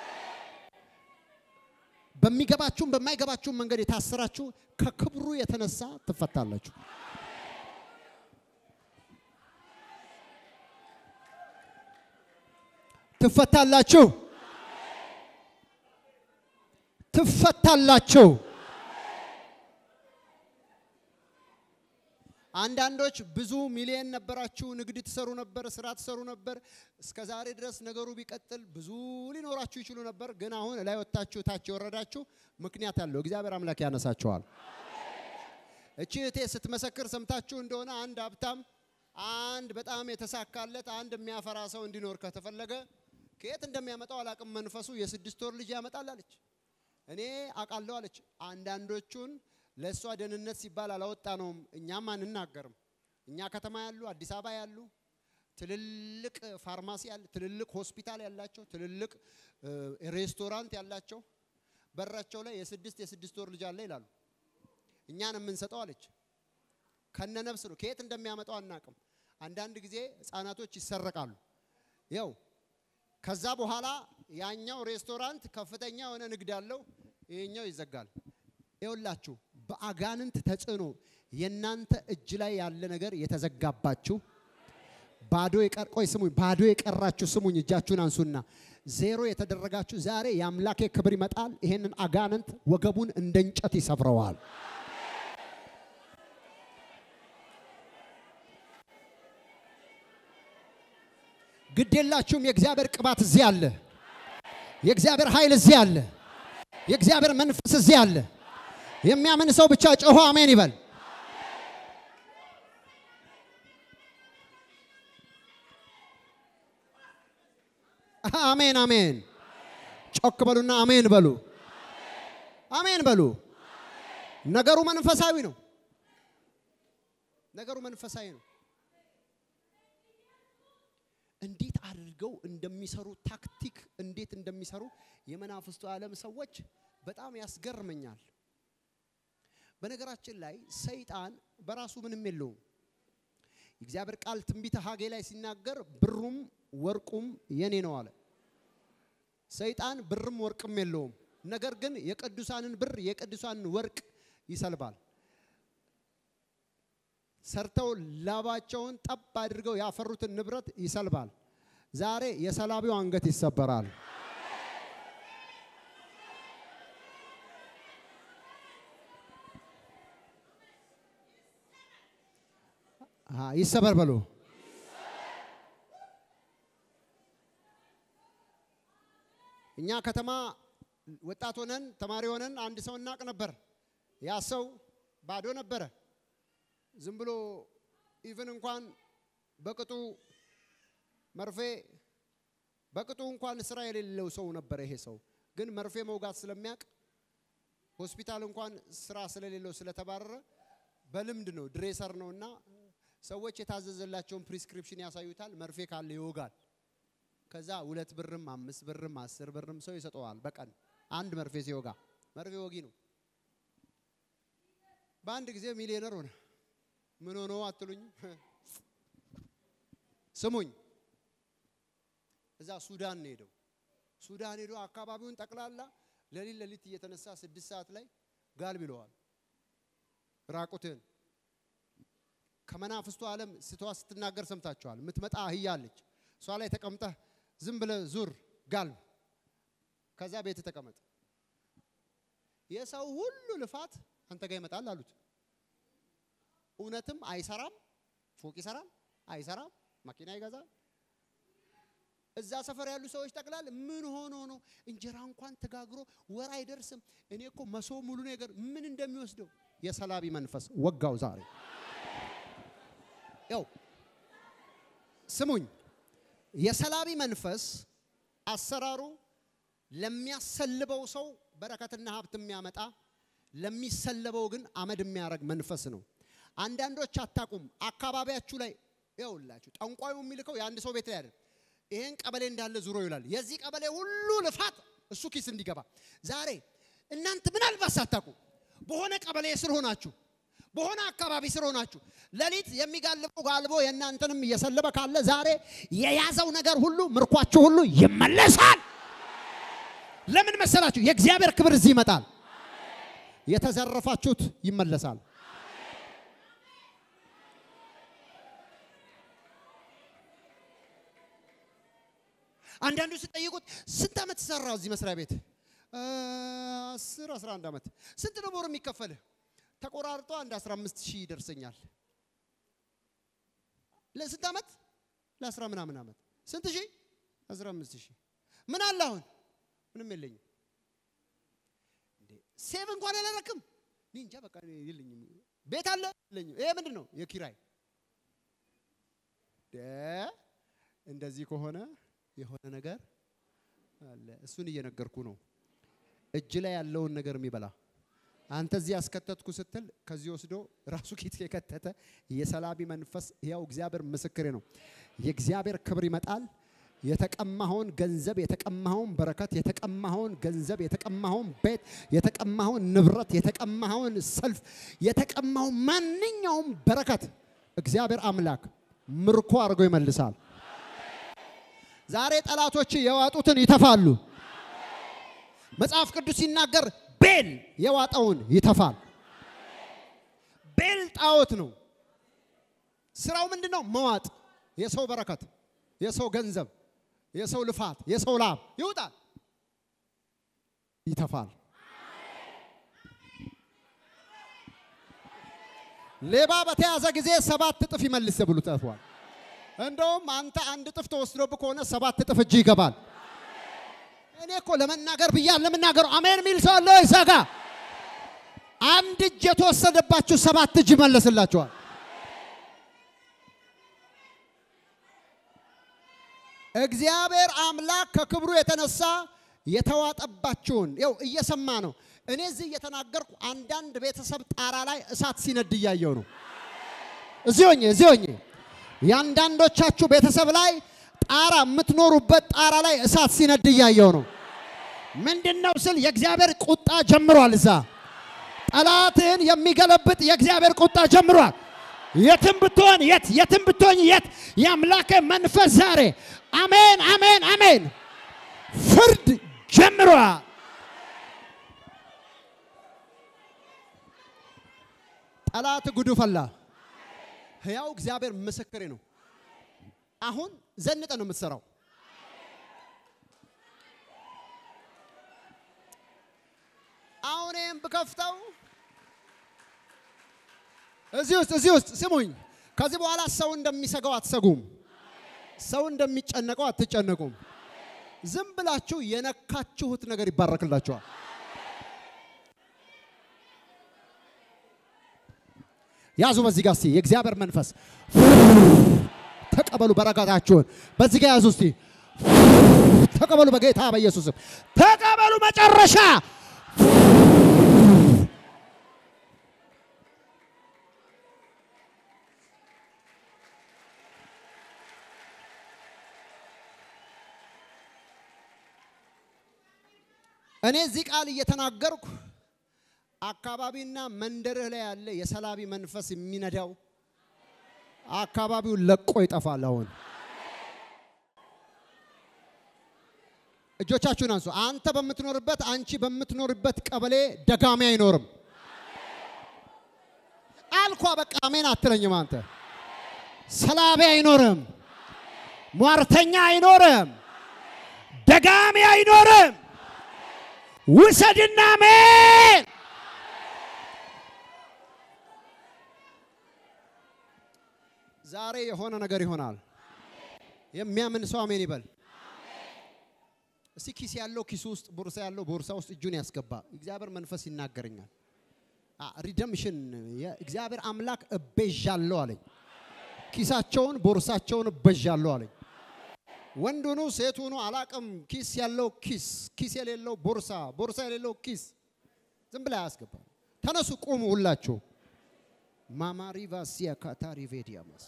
በሚገባችሁም በማይገባችሁም መንገድ የታሰራችሁ ከክብሩ የተነሳ ትፈታላችሁ። ትፈታላችሁ። ትፈታላችሁ። አንዳንዶች ብዙ ሚሊየን ነበራችሁ፣ ንግድ ትሰሩ ነበር፣ ስራ ትሰሩ ነበር። እስከ ዛሬ ድረስ ነገሩ ቢቀጥል ብዙ ሊኖራችሁ ይችሉ ነበር። ግን አሁን ላይ ወጥታችሁ ታች የወረዳችሁ ምክንያት አለው። እግዚአብሔር አምላክ ያነሳችኋል። እቺ እህቴ ስትመሰክር ሰምታችሁ እንደሆነ አንድ ሀብታም፣ አንድ በጣም የተሳካለት፣ አንድ የሚያፈራ ሰው እንዲኖር ከተፈለገ ከየት እንደሚያመጣው አላቅም፣ መንፈሱ የስድስት ወር ልጅ ያመጣል አለች። እኔ አውቃለሁ አለች። አንዳንዶቹን ለእሷ ደህንነት ሲባል አላወጣ ነውም፣ እኛም አንናገርም። እኛ ከተማ ያሉ አዲስ አበባ ያሉ ትልልቅ ፋርማሲ ያለ ትልልቅ ሆስፒታል ያላቸው ትልልቅ ሬስቶራንት ያላቸው በራቸው ላይ የስድስት የስድስት ወር ልጅ አለ ይላሉ። እኛን የምንሰጠው አለች። ከነ ነፍስ ነው። ከየት እንደሚያመጣው አናቅም። አንዳንድ ጊዜ ህፃናቶች ይሰረቃሉ። ያው ከዛ በኋላ ያኛው ሬስቶራንት ከፍተኛ የሆነ ንግድ አለው፣ ይሄኛው ይዘጋል። ይኸውላችሁ በአጋንንት ተጽዕኖ የእናንተ እጅ ላይ ያለ ነገር የተዘጋባችሁ ባዶ የቀር ቆይ ስሙኝ፣ ባዶ የቀራችሁ ስሙኝ፣ እጃችሁን አንሱና ዜሮ የተደረጋችሁ ዛሬ የአምላኬ ክብር ይመጣል። ይሄንን አጋንንት ወገቡን እንደ እንጨት ይሰብረዋል። ግድ የላችሁም። የእግዚአብሔር ቅባት እዚህ አለ። የእግዚአብሔር ኃይል እዚህ አለ። የእግዚአብሔር መንፈስ እዚህ አለ። የሚያምን ሰው ብቻ ጮሆ አሜን ይበል። አሜን አሜን። ጮክ በሉና አሜን በሉ። አሜን በሉ። ነገሩ መንፈሳዊ ነው። ነገሩ መንፈሳዊ ነው። እንዴት አድርገው እንደሚሰሩ ታክቲክ እንዴት እንደሚሰሩ የመናፍስቱ ዓለም ሰዎች በጣም ያስገርመኛል። በነገራችን ላይ ሰይጣን በራሱ ምንም የለውም። የእግዚአብሔር ቃል ትንቢተ ሐጌ ላይ ሲናገር ብሩም ወርቁም የኔ ነው አለ። ሰይጣን ብርም ወርቅም የለውም። ነገር ግን የቅዱሳንን ብር የቅዱሳንን ወርቅ ይሰልባል። ሰርተው ላባቸውን ጠብ አድርገው ያፈሩትን ንብረት ይሰልባል። ዛሬ የሰላቢው አንገት ይሰበራል። ይሰበር በሉ። እኛ ከተማ ወጣት ሆነን ተማሪ ሆነን አንድ ሰው እናቅ ነበር። ያ ሰው ባዶ ነበረ። ዝም ብሎ ኢቭን እንኳን በቅጡ መርፌ በቅጡ እንኳን ስራ የሌለው ሰው ነበረ። ይሄ ሰው ግን መርፌ መውጋት ስለሚያውቅ ሆስፒታል እንኳን ስራ ስለሌለው ስለተባረረ በልምድ ነው፣ ድሬሰር ነው እና ሰዎች የታዘዘላቸውን ፕሪስክሪፕሽን ያሳዩታል። መርፌ ካለ ይወጋል። ከዛ ሁለት ብርም አምስት ብርም አስር ብርም ሰው ይሰጠዋል በቀን አንድ መርፌ ሲወጋ። መርፌ ወጊ ነው። በአንድ ጊዜ ሚሊዮነር ሆነ። ምን ሆኖ አትሉኝ? ስሙኝ፣ እዛ ሱዳን ነው ሄደው። ሱዳን ሄዶ አካባቢውን ጠቅላላ ሌሊት ሌሊት እየተነሳ ስድስት ሰዓት ላይ ጋልብ ይለዋል። ራቁትን ከመናፍስቱ ዓለም ስትዋ ስትናገር ሰምታችኋል። የምትመጣ አህያ አለች። እሷ ላይ ተቀምጠህ ዝም ብለህ ዙር ጋልብ፣ ከዛ ቤት ተቀመጥ። የሰው ሁሉ ልፋት አንተ ጋር ይመጣል አሉት። እውነትም አይሰራም። ፎቅ ይሰራል፣ አይሰራም። መኪና ይገዛል። እዛ ሰፈር ያሉ ሰዎች ጠቅላል ምን ሆኖ ነው እንጀራ እንኳን ተጋግሮ ወር አይደርስም። እኔ እኮ መሶ ሙሉ ነገር ምን እንደሚወስደው የሰላቢ መንፈስ ወጋው ዛሬ። ያው ስሙኝ፣ የሰላቢ መንፈስ አሰራሩ ለሚያሰልበው ሰው በረከትና ሀብት የሚያመጣ ለሚሰለበው ግን አመድ የሚያደርግ መንፈስ ነው። አንዳንዶች አታቁም። አካባቢያችሁ ላይ ይኸውላችሁ ጠንቋዩ የሚልከው የአንድ ሰው ቤት ላይ አይደል። ይሄን ቀበሌ እንዳለ ዙሮ ይላል። የዚህ ቀበሌ ሁሉ ልፋት እሱ ኪስ እንዲገባ ዛሬ እናንተ ምናልባት ሳታውቁ በሆነ ቀበሌ ስር ሆናችሁ በሆነ አካባቢ ስር ሆናችሁ ሌሊት የሚጋልበው ጋልቦ የእናንተንም እየሰለበ ካለ ዛሬ የያዘው ነገር ሁሉ ምርኳችሁ ሁሉ ይመለሳል። ለምን መሰላችሁ? የእግዚአብሔር ክብር እዚህ ይመጣል። የተዘረፋችሁት ይመለሳል። አንዳንዱ ስጠይቁት ስንት ዓመት ሰራው እዚህ መስሪያ ቤት? አስር አስራ አንድ ዓመት። ስንት ነው በወር የሚከፈልህ? ተቆራርጦ አንድ 15 ሺህ ይደርሰኛል። ለስንት ዓመት? ለአስራ ምናምን ዓመት። ስንት ሺህ? 15 ሺህ። ምን አለ አሁን? ምንም የለኝም። እንዴ ሴቭ እንኳን አላረክም። እኔ እንጃ በቃ እኔ የለኝም። ቤት አለ የለኝም። ይሄ ምንድን ነው? የኪራይ ደ እንደዚህ ከሆነ የሆነ ነገር አለ። እሱን እየነገርኩ ነው። እጅ ላይ ያለውን ነገር የሚበላ አንተ እዚህ ያስከተትኩ ስትል ከዚህ ወስዶ ራሱ ኪት የከተተ የሰላቢ መንፈስ ያው እግዚአብሔር ምስክሬ ነው። የእግዚአብሔር ክብር ይመጣል። የተቀማኸውን ገንዘብ፣ የተቀማኸውን በረከት፣ የተቀማኸውን ገንዘብ፣ የተቀማኸውን ቤት፣ የተቀማኸውን ንብረት፣ የተቀማኸውን ሰልፍ፣ የተቀማውን ማንኛውም በረከት እግዚአብሔር አምላክ ምርኮ አድርጎ ይመልሳል። ዛሬ ጠላቶች የዋጡትን ይተፋሉ። መጽሐፍ ቅዱስ ሲናገር ቤል የዋጠውን ይተፋል። ቤል ጣዖት ነው። ስራው ምንድን ነው? መዋጥ። የሰው በረከት፣ የሰው ገንዘብ፣ የሰው ልፋት፣ የሰው ላብ ይውጣል፣ ይተፋል። ሌባ በተያዘ ጊዜ ሰባት እጥፍ ይመልስ ብሎ ተጽፏል። እንደውም አንተ አንድ እጥፍ ተወስዶብህ ከሆነ ሰባት እጥፍ እጅ ይገባል። እኔ እኮ ለመናገር ብያ ለመናገር አሜን የሚል ሰው አለ ወይ? ሰጋ አንድ እጅ የተወሰደባችሁ ሰባት እጅ ይመለስላችኋል። እግዚአብሔር አምላክ ከክብሩ የተነሳ የተዋጠባችሁን ይው እየሰማ ነው። እኔ እዚህ እየተናገርኩ አንዳንድ ቤተሰብ ጣራ ላይ እሳት ሲነድ እያየው ነው። እዚህ ሆኜ እዚህ ሆኜ የአንዳንዶቻችሁ ቤተሰብ ላይ ጣራ የምትኖሩበት ጣራ ላይ እሳት ሲነድ እያየው ነው። ምንድን ነው ስል የእግዚአብሔር ቁጣ ጀምሯል። እዛ ጠላትህን የሚገለብጥ የእግዚአብሔር ቁጣ ጀምሯል። የትም ብትሆን የት የትም ብትሆን የት የአምላክ መንፈስ ዛሬ አሜን አሜን አሜን ፍርድ ጀምሯል። ጠላት ጉዱ ፈላ። ሕያው እግዚአብሔር ምስክሬ ነው። አሁን ዘንጠ ነው የምትሰራው። አሁን ይህም ብከፍተው እዚህ ውስጥ እዚህ ውስጥ ስሙኝ። ከዚህ በኋላ ሰው እንደሚሰጋው አትሰጉም። ሰው እንደሚጨነቀው አትጨነቁም። ዝም ብላችሁ የነካችሁት ነገር ይባረክላችኋል። ያዙ። በዚህ ጋር እስቲ የእግዚአብሔር መንፈስ ተቀበሉ። በረከታችሁን በዚህ ጋር ያዙ። እስቲ ተቀበሉ። በጌታ በኢየሱስም ተቀበሉ። መጨረሻ እኔ እዚህ ቃል እየተናገርኩ አካባቢና መንደርህ ላይ ያለ የሰላቢ መንፈስ የሚነዳው አካባቢውን ለቆ ይጠፋል። አሁን እጆቻችሁን አንሱ። አንተ በምትኖርበት አንቺ በምትኖርበት ቀበሌ ደጋሚ አይኖርም። አልኳ በቃ አሜን አትለኝም። አንተ ሰላቢ አይኖርም፣ ሟርተኛ አይኖርም፣ ደጋሚ አይኖርም። ውሰድና አሜን ዛሬ የሆነ ነገር ይሆናል። የሚያምን ሰው አሜን ይበል። እስቲ ኪስ ያለው ኪሱ ውስጥ፣ ቦርሳ ያለው ቦርሳ ውስጥ እጁን ያስገባ። እግዚአብሔር መንፈስ ይናገረኛል። ሪደምሽን እግዚአብሔር አምላክ እቤዣለሁ አለኝ። ኪሳቸውን ቦርሳቸውን እበዣለሁ አለኝ። ወንድ ሁኑ ሴት ሁኑ አላቅም። ኪስ ያለው ኪስ፣ ኪስ የሌለው ቦርሳ፣ ቦርሳ የሌለው ኪስ ዝም ብላ ያስገባ። ተነሱ ቁሙ ሁላችሁ ማማሪቫሲያ ካታሪቬዲያመስ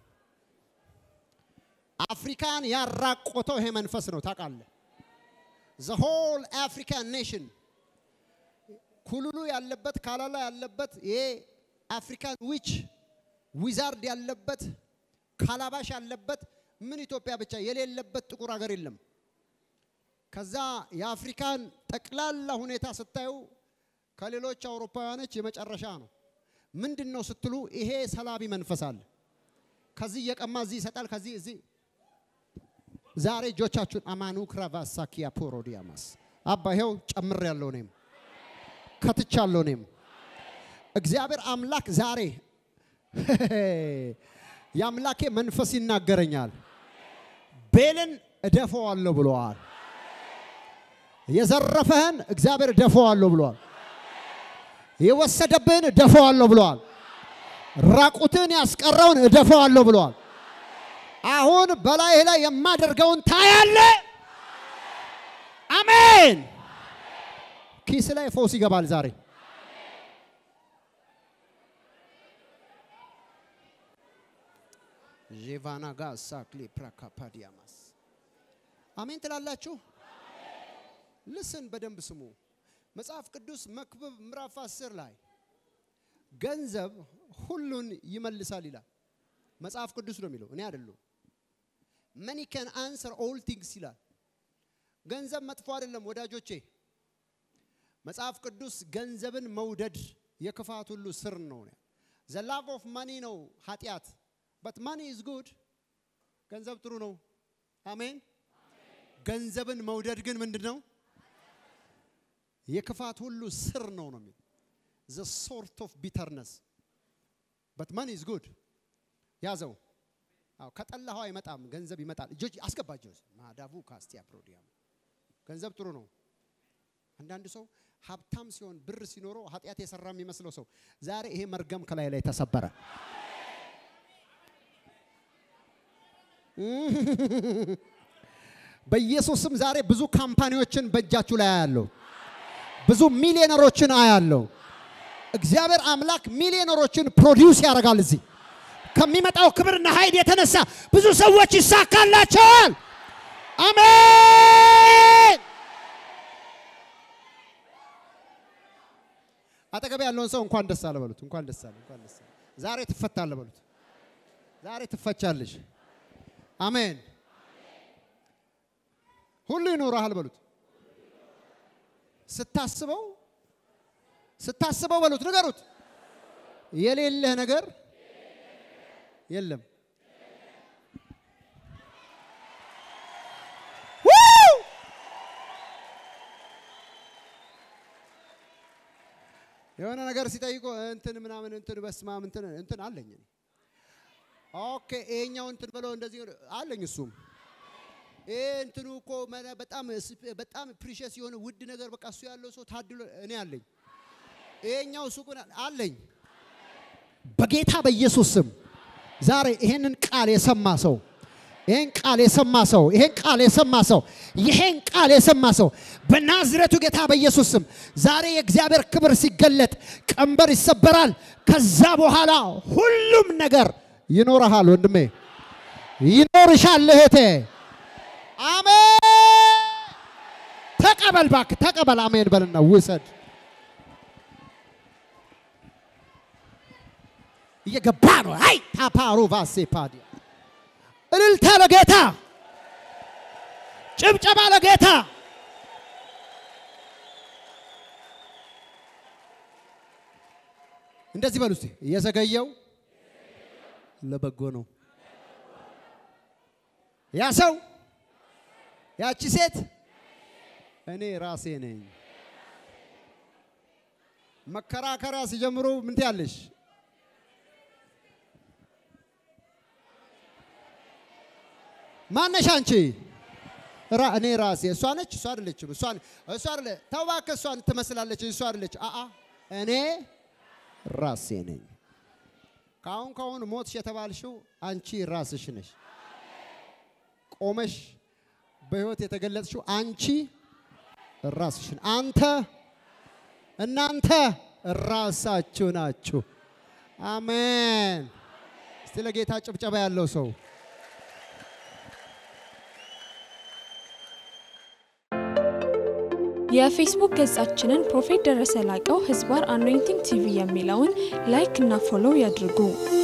አፍሪካን ያራቆተው ይሄ መንፈስ ነው። ታውቃለህ፣ ዘ ሆል አፍሪካን ኔሽን ኩሉሉ ያለበት ካላላ ያለበት ይሄ አፍሪካን ዊች ዊዛርድ ያለበት ካላባሽ ያለበት ምን ኢትዮጵያ ብቻ የሌለበት ጥቁር ሀገር የለም። ከዛ የአፍሪካን ጠቅላላ ሁኔታ ስታዩ ከሌሎች አውሮፓውያኖች የመጨረሻ ነው። ምንድን ነው ስትሉ ይሄ ሰላቢ መንፈስ አለ። ከዚህ እየቀማ እዚህ ይሰጣል። ከዚህ እዚህ ዛሬ እጆቻችሁን አማኑ ክራቫሳኪያ ፖሮዲያማስ አባ ይኸው ጨምር ያለው እኔም ከትቻለሁ እኔም እግዚአብሔር አምላክ ዛሬ የአምላኬ መንፈስ ይናገረኛል። ቤልን እደፈዋለሁ ብለዋል። የዘረፈህን እግዚአብሔር እደፈዋለሁ ብለዋል። የወሰደብህን እደፈዋለሁ ብለዋል። ራቁትን ያስቀረውን እደፈዋለሁ ብለዋል። አሁን በላይህ ላይ የማደርገውን ታያለ። አሜን። ኪስ ላይ ፈውስ ይገባል ዛሬ። ዤቫና ጋሳ ክሊፕራካፓዲያማስ አሜን ትላላችሁ። ልስን በደንብ ስሙ። መጽሐፍ ቅዱስ መክብብ ምዕራፍ 10 ላይ ገንዘብ ሁሉን ይመልሳል ይላል። መጽሐፍ ቅዱስ ነው የሚለው፣ እኔ አይደለሁ። መኒ ከን አንሰር ኦል ቲንግስ ይላል። ገንዘብ መጥፎ አይደለም ወዳጆቼ። መጽሐፍ ቅዱስ ገንዘብን መውደድ የክፋት ሁሉ ስር ነው። ዘ ላቭ ኦፍ ማኒ ነው ኃጢአት። በት ማኒ ኢዝ ጉድ። ገንዘብ ጥሩ ነው። አሜን። ገንዘብን መውደድ ግን ምንድን ነው? የክፋት ሁሉ ስር ነው ነው የሚል ዘ ሶርት ኦፍ ቢተርነስ በት ማኒ ኢዝ ጉድ። ያዘው። አዎ ከጠላኸው አይመጣም፣ ገንዘብ ይመጣል። እጆች አስገባቸው። ማዳቡ ካስቲያ ፕሮዲያም ገንዘብ ጥሩ ነው። አንዳንድ ሰው ሀብታም ሲሆን ብር ሲኖረው ኃጢአት የሰራ የሚመስለው ሰው ዛሬ ይሄ መርገም ከላይ ላይ ተሰበረ። በኢየሱስም ዛሬ ብዙ ካምፓኒዎችን በእጃችሁ ላይ አያለሁ። ብዙ ሚሊዮነሮችን አያለሁ። እግዚአብሔር አምላክ ሚሊዮነሮችን ፕሮዲውስ ያደርጋል። እዚህ ከሚመጣው ክብርና ኃይል የተነሳ ብዙ ሰዎች ይሳካላቸዋል። አሜን። አጠገብ ያለውን ሰው እንኳን ደስ አለ በሉት። እንኳን ደስ አለ፣ እንኳን ደስ አለ። ዛሬ ትፈታለህ በሉት። ዛሬ ትፈቻለሽ። አሜን። ሁሉ ይኖርሃል በሉት። ስታስበው ስታስበው በሉት፣ ንገሩት። የሌለህ ነገር የለም። የሆነ ነገር ሲጠይቁ እንትን ምናምን እንትን በስማም እንትን እንትን አለኝ። ኦኬ ይሄኛው እንትን ብለው እንደዚህ አለኝ። እሱም ይሄ እንትኑ እኮ መነ- በጣም በጣም ፕሪሸስ የሆነ ውድ ነገር በቃ እሱ ያለው ሰው ታድሎ እኔ አለኝ። ይሄኛው ሱቁ አለኝ። በጌታ በኢየሱስ ስም ዛሬ ይሄንን ቃል የሰማ ሰው ይሄን ቃል የሰማ ሰው ይሄን ቃል የሰማ ሰው ይሄን ቃል የሰማ ሰው በናዝሬቱ ጌታ በኢየሱስ ስም ዛሬ የእግዚአብሔር ክብር ሲገለጥ ቀንበር ይሰበራል። ከዛ በኋላ ሁሉም ነገር ይኖርሃል ወንድሜ፣ ይኖርሻል እህቴ። አሜን። ተቀበል እባክህ ተቀበል። አሜን በልና ውሰድ። እየገባ ነው። አይ ታፓሩ ቫሴ ፓዲያ እልልታ ለጌታ፣ ጭብጨባ ለጌታ። እንደዚህ በሉ እስቲ፣ የዘገየው ለበጎ ነው። ያ ሰው ያቺ ሴት እኔ ራሴ ነኝ። መከራከሪያ ሲጀምሩ ምን ትያለሽ? ማነሽ አንቺ? ራ እኔ ራሴ እሷ ነች። እሷ አይደለችም። እሷ እሷ አይደለ ተው እባክህ፣ እሷን ትመስላለች። እሷ አይደለች። አአ እኔ ራሴ ነኝ። ከአሁን ከአሁን ሞትሽ የተባልሽው አንቺ ራስሽ ነሽ። ቆመሽ በህይወት የተገለጽሽው አንቺ ራስሽን አንተ እናንተ ራሳችሁ ናችሁ። አሜን። እስቲ ለጌታ ጭብጨባ ያለው ሰው የፌስቡክ ገጻችንን ፕሮፌት ደረሰ ላቀው ህዝባር አኖይንቲንግ ቲቪ የሚለውን ላይክ እና ፎሎው ያድርጉ።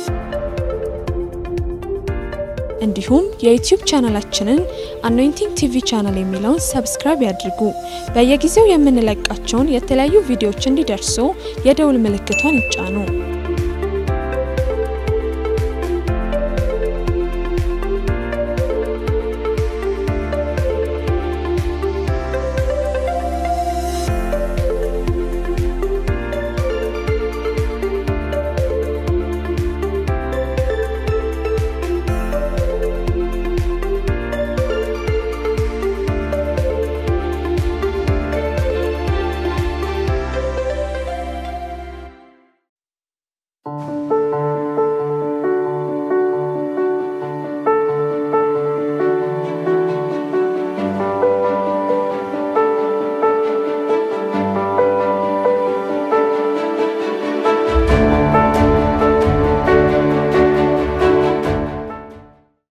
እንዲሁም የዩቲዩብ ቻናላችንን አኖይንቲንግ ቲቪ ቻናል የሚለውን ሰብስክራይብ ያድርጉ። በየጊዜው የምንለቃቸውን የተለያዩ ቪዲዮዎች እንዲደርሱ የደውል ምልክቷን ይጫኑ።